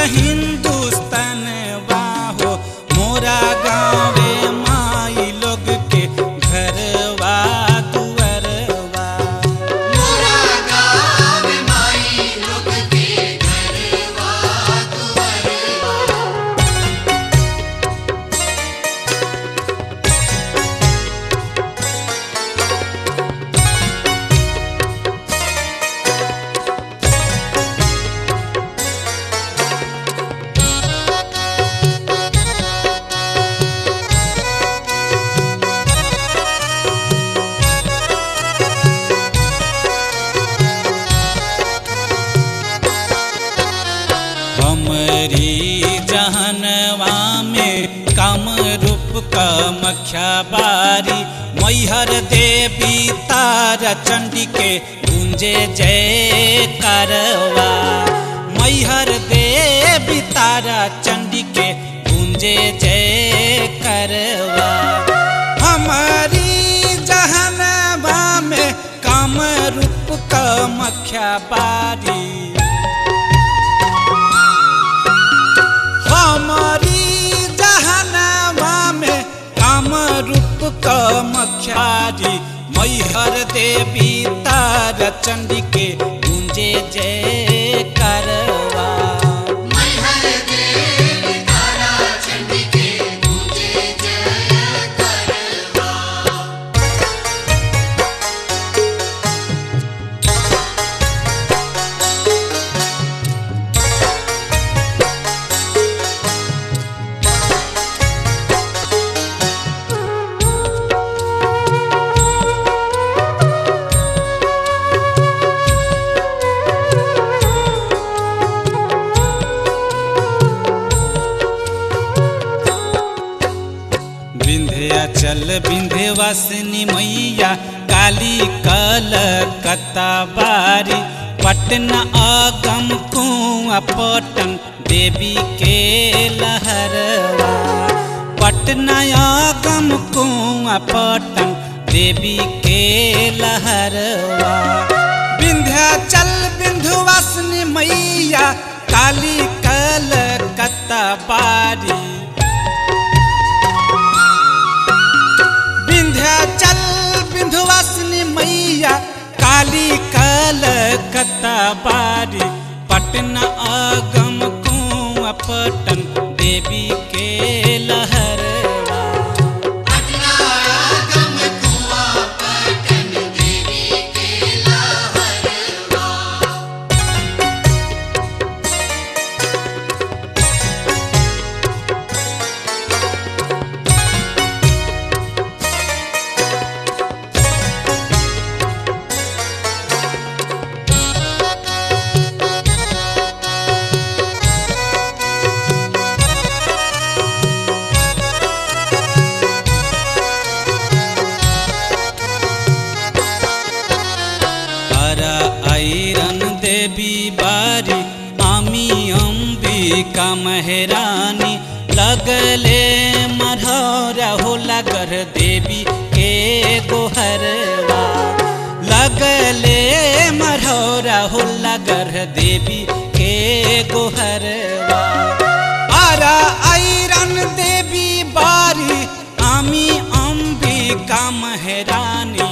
हिंदुस्तान हो मोरा गाँवे माई लोग के घरवा दुअरवा मोरा गाँव माई लोग के घरवा दुअरवा हमरी जहनवा में कम रूप कमख्या बारी मैहर देवी तारा चंडी के गुंजे जय करवा मैहर देवी तारा चंडी के गुंजे जय करवा हमारी जहनवा में कम रूप कमख्या बारी हमारी जहनवा में काम रूप कमख्यारी मैहर देवी तार चंडी के गुंजे जय करवा मैहर देवी तारा चंडी के पूजे जय करवा विंध्याचल विंध्यवासिनी मैया काली कल कताबारी पटना आगम कुआ पटन देवी के लहरवा पटना आगम कुआ पटन देवी के लहरवा विंध्याचल विंध्यवासिनी मैया काली कल कताबारी विंध्याचल विंध्यवासिनी मैया काली कल बारी पटना आगम कुआ पटन देवी के लहरवा पटना आगम कुआ पटन देवी के लहरवा हरा आयरन देवी बारी आमी अम्बिका मेहरानी लगले मरहरा हो लगर देवी के गोहरवा लगले मरहरा हो लगर देवी के गोहरवा आरा आयरन देवी बारी आमी अम्बिका मेहरानी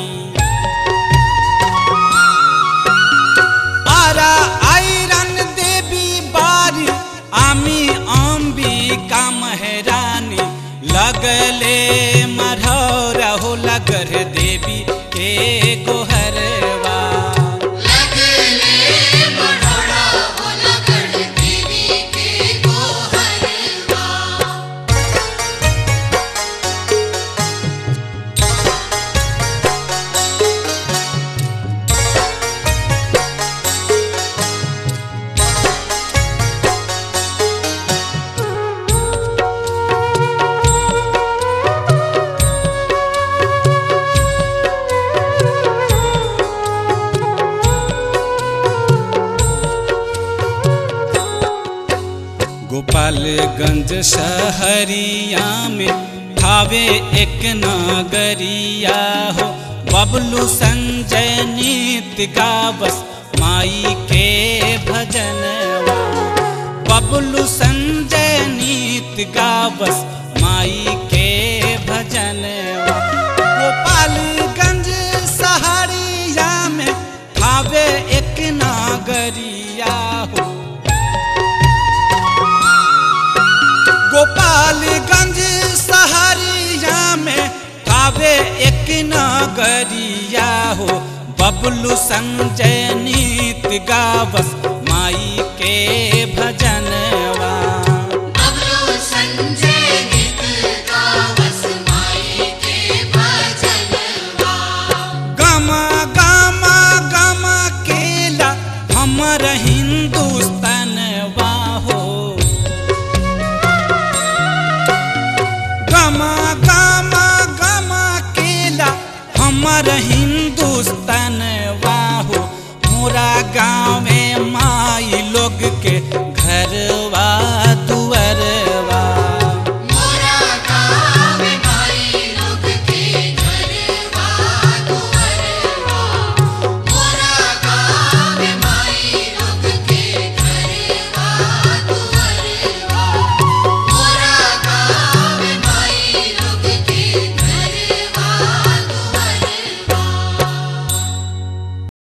आरा आयरन देवी बारी आमी अम्बिका मेहरानी लगले मरहरा हो लगर देवी के गोहरवा लगले मढ़ौरा हो लगड़ देवी के गोहरवा गोपालगंज शहरिया में थावे एक नागरिया हो बबलू संजय नीत गावस माई के भजनवा बबलू संजय नीत गावस माई के भजन गोपालगंज सहरिया में खावे एक नागरिया हो गोपालगंज सहरिया में खावे एक नागरिया हो बबलू संजय नीत गावस माई के भजनवा बबलू संजय गीत गावस माई के भजनवा गमा गमा गमा केला हमर हिंदुस्तानवा हो गमा गमा गमा केला हमर हिंदुस्तानवा हो मोरा गाँव